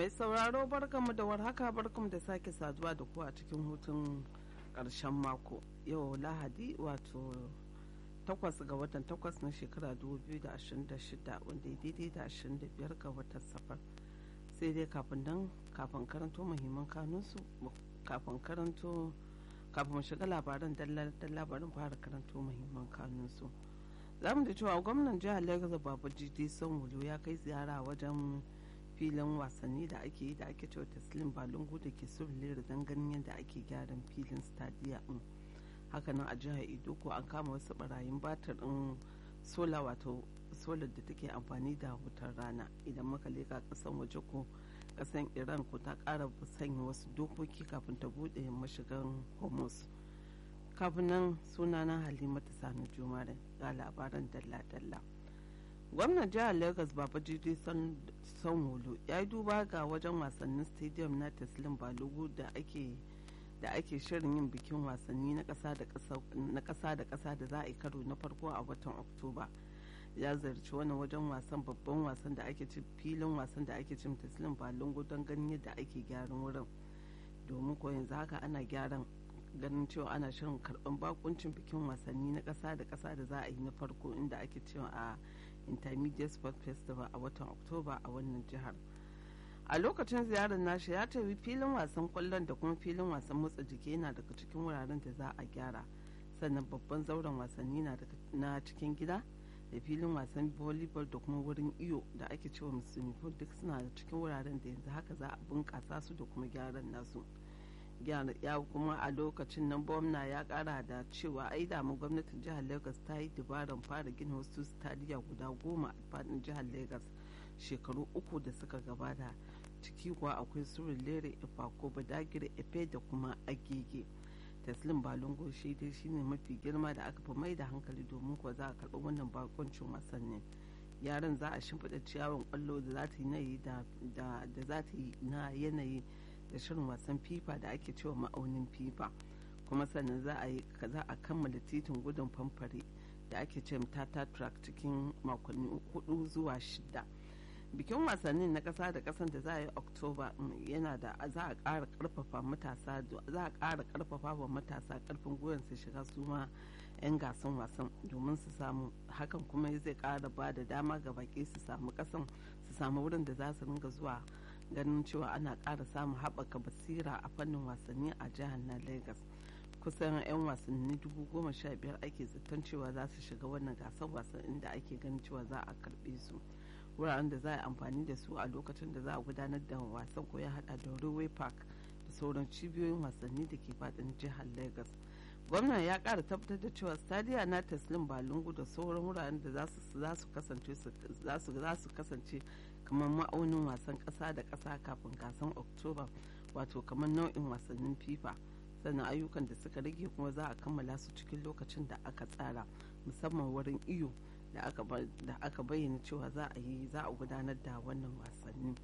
Mai sauraro barkanmu da warhaka barkanmu da sake saduwa da ku a cikin hutun ƙarshen mako. Yau Lahadi wato takwas ga watan takwas na shekara 2026 wanda ya daidai da 25 ga watan safar. Sai dai kafin nan kafin karanto muhimman kanunsu kafin karanto kafin mu shiga labaran dalla labarin fara karanto muhimman kanunsu. za mu da cewa gwamnan jihar lagos babu jide sanwo ya kai ziyara wajen filin wasanni da ake yi da ake cewa taslim balungu da ke surulere don ganin yadda ake gyaran filin stadiya din hakanan a jihar idoko an kama wasu barayin batir din sola wato solar da take amfani da wutar rana idan muka leka kasan waje ko kasan iran ko ta kara sanya wasu dokoki kafin ta bude mashigan hormuz kafin nan sunana halimatu sani jumare ga labaran dalla-dalla gwamnan jihar lagos babajide sanwolo ya yi duba ga wajen wasannin stadium na taslim balogu da ake da ake shirin yin bikin wasanni na kasa da kasa da za a yi karo na farko a watan oktoba ya zarci wani wajen wasan babban wasan da ake ci filin wasan da ake cin taslim balongo don ganin yadda ake gyaran wurin domin ko yanzu haka ana gyaran ganin cewa ana shirin karban bakuncin bikin wasanni na ƙasa da ƙasa da za a yi na farko inda ake cewa a intermediate sport festival a watan oktoba a wannan jihar a lokacin ziyarar nashi ya tafi filin wasan kwallon da kuma filin wasan motsa jiki yana daga cikin wuraren da za a gyara sannan babban zauren wasanni na cikin gida da filin wasan volleyball da kuma wurin iyo da ake cewa musulmi duk suna da cikin wuraren da yanzu haka za a bunƙasa su da kuma gyaran nasu ya kuma a lokacin nan gwamna ya kara da cewa ai damu gwamnatin jihar lagos ta yi dabaran fara gina wasu stadiya guda goma a fadin jihar lagos shekaru uku da suka gabata ciki kuwa akwai surin lere ifako badagire efe da kuma agege taslim balungo shi dai shine mafi girma da aka fi mai da hankali domin kuwa za a karɓi wannan bakoncin wasannin yaran za a shimfiɗa ciyawan kwallo da za ta yi da za ta yi na yanayi da shirin wasan fifa da ake cewa ma'aunin fifa kuma sannan za a yi za a kammala titin gudun famfare da ake ce tata track cikin makonni hudu zuwa shida bikin wasannin na kasa da kasan da za a yi oktoba yana da za a ƙara karfafa matasa za a ƙara karfafa wa matasa karfin gwiwan su shiga su ma 'yan gasan wasan domin su samu hakan kuma zai ƙara ba da dama ga baki su samu kasan su samu wurin da za su ringa zuwa ganin cewa ana ƙara samun haɓaka basira a fannin wasanni a jihar na lagos kusan 'yan wasanni dubu goma sha biyar ake zaton cewa za su shiga wannan gasar wasan inda ake ganin cewa za a karɓe su wuraren da za a amfani da su a lokacin da za a gudanar da wasan ko ya hada da railway park da sauran cibiyoyin wasanni da ke faɗin jihar lagos gwamnan ya ƙara tabbatar da cewa stadiya na taslim balungu da sauran wuraren da za su kasance kamar ma'aunin wasan ƙasa da ƙasa kafin gasan oktoba wato kamar nau'in wasannin fifa sannan ayyukan da suka rage kuma za a kammala su cikin lokacin da aka tsara musamman wurin iyo da aka bayyana cewa za a yi za a gudanar da wannan wasanni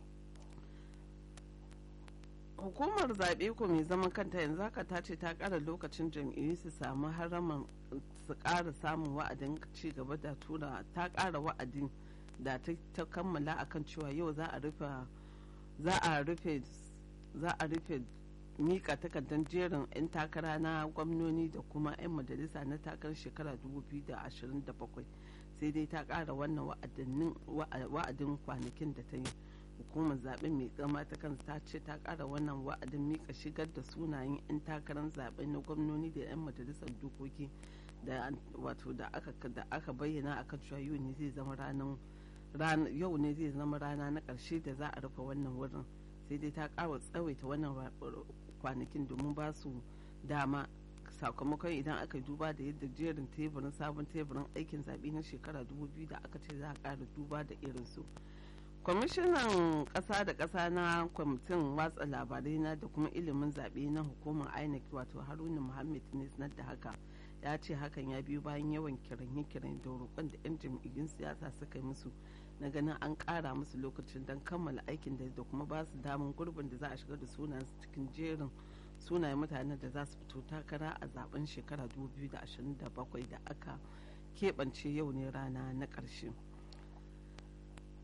hukumar zaɓe ko mai zaman kanta yanzu haka ta ce ta ƙara lokacin jam'iyyu su samu haraman su ƙara samun wa'adin ci gaba da tura ta ƙara wa'adin da ta kammala akan cewa yau za a rufe za a rufe za a rufe mika takardar jerin 'yan takara na gwamnoni da kuma 'yan majalisa na takarar shekara 2027 sai dai ta kara wannan wa'adin kwanakin da ta yi hukumar zaben mai gama ta kansa ta ce ta kara wannan wa'adin mika shigar da sunayen 'yan takarar zaben na gwamnoni da 'yan majalisar dokoki da wato da aka bayyana akan cewa yau ne zai zama ranar yau ne zai zama rana na ƙarshe da za a rufe wannan wurin sai dai ta ƙara tsawaita wannan kwanakin domin ba su dama sakamakon idan aka duba da yadda jerin teburin sabon teburin aikin zaɓe na shekara 2000 da aka ce za a ƙara duba da irinsu kwamishinan ƙasa da ƙasa na kwamitin watsa labarai na da kuma ilimin zaɓe na hukumar inec wato haruna muhammad ne sanar da haka ya ce hakan ya biyo bayan yawan kiranye-kiranye da roƙon da 'yan jam'iyyun siyasa suka yi musu na ganin an ƙara musu lokacin don kammala aikin da da kuma ba su damun gurbin da za a shigar da sunayen cikin jerin sunayen mutanen da za su fito takara a zaben shekara 2027 da aka keɓance yau ne rana na ƙarshe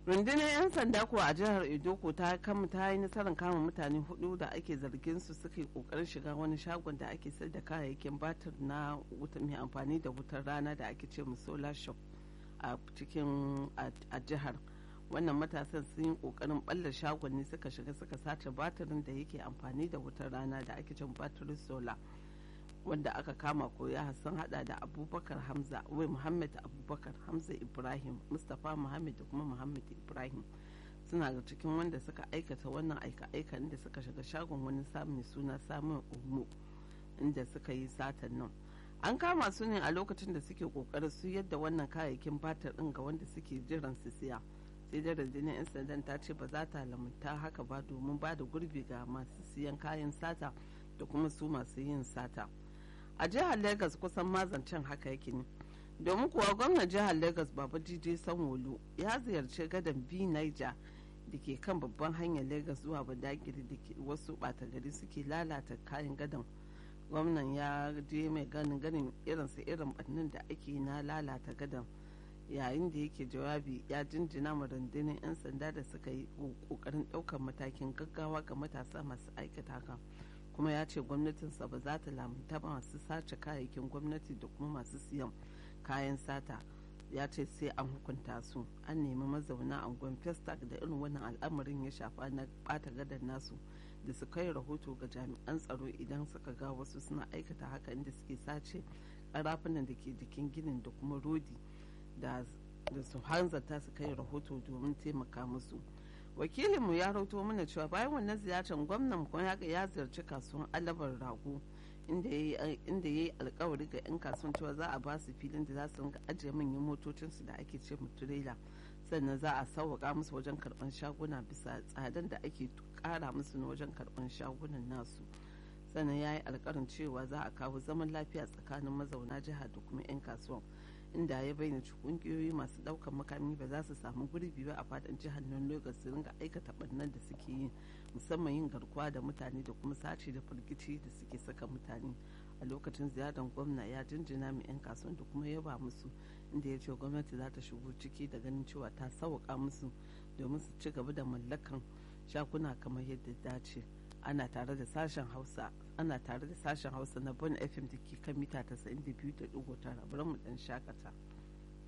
rundunar 'yan sanda kuwa a jihar edoko ta kama ta yi nasarar kama mutane hudu da ake zargin su suka yi kokarin shiga wani shagon da ake sayar da kayayyakin batir na wuta mai amfani da wutar rana da ake ce mu solar shop a cikin a jihar wannan matasan sun yi kokarin balla shagon ne suka shiga suka sace batirin da yake amfani da wutar rana da ake cin batirin solar wanda aka kama ko ya sun hada da abubakar hamza wai muhammad abubakar hamza ibrahim mustapha muhammad da kuma muhammad ibrahim suna da cikin wanda suka aikata wannan aika-aika inda suka shiga shagon wani samun suna samun umu inda suka yi satan nan an kama su ne a lokacin da suke kokarin su yadda wannan kayayyakin batar din ga wanda suke jiran su siya sai da rundunar 'yan sandan ta ce ba za ta lamunta haka ba domin ba da gurbi ga masu siyan kayan sata da kuma su masu yin sata a jihar lagos kusan mazancen haka yake ne domin kuwa gwamnan jihar lagos baba jiji sanwolu ya ziyarci gadon b niger da ke kan babban hanyar lagos zuwa badagiri da ke wasu bata gari suke lalata kayan gadon gwamnan ya je mai ganin ganin irinsu irin bannin da ake na lalata gadon yayin da yake jawabi ya jinjina ma rundunar 'yan sanda da suka yi kokarin ɗaukar matakin gaggawa ga matasa masu aikata haka kuma ya ce gwamnatinsa ba za ta lamunta ba masu sace kayayyakin gwamnati da kuma masu siyan kayan sata ya ce sai an hukunta su an nemi mazauna angon festac da irin wannan al'amarin ya shafa na bata gadar nasu da su kai rahoto ga jami'an tsaro idan suka ga wasu suna aikata haka inda suke sace karafunan da ke jikin ginin da kuma rodi da su hanzarta su kai rahoto domin taimaka musu wakilinmu ya rauto mana cewa bayan wannan ziyartar gwamnan kuma ya ziyarci kasuwan alabar rago inda ya yi alkawari ga 'yan kasuwan cewa za a ba su filin da za su rinka ajiye manyan motocinsu da ake ce mu turela sannan za a sauwaka musu wajen karban shaguna bisa tsadan da ake kara musu na wajen karban shagunan nasu sannan ya yi alkarin cewa za a kawo zaman lafiya tsakanin mazauna jihar da kuma 'yan kasuwan inda ya bayyana kungiyoyi masu daukan makami ba za su samu gurbi ba a fadin jihar nan lagos su ringa aikata barnan da suke yi musamman yin garkuwa da mutane da kuma sace da firgici da suke saka mutane a lokacin ziyarar gwamna ya jinjina mai 'yan kasuwan da kuma yaba musu inda ya ce gwamnati za ta shigo ciki da ganin cewa ta sauka musu domin su ci gaba da mallakan shaguna kamar yadda dace ana tare da sashen hausa ana tare da sashen hausa na bon fm da ke kan mita 92.9 bari mu dan shakata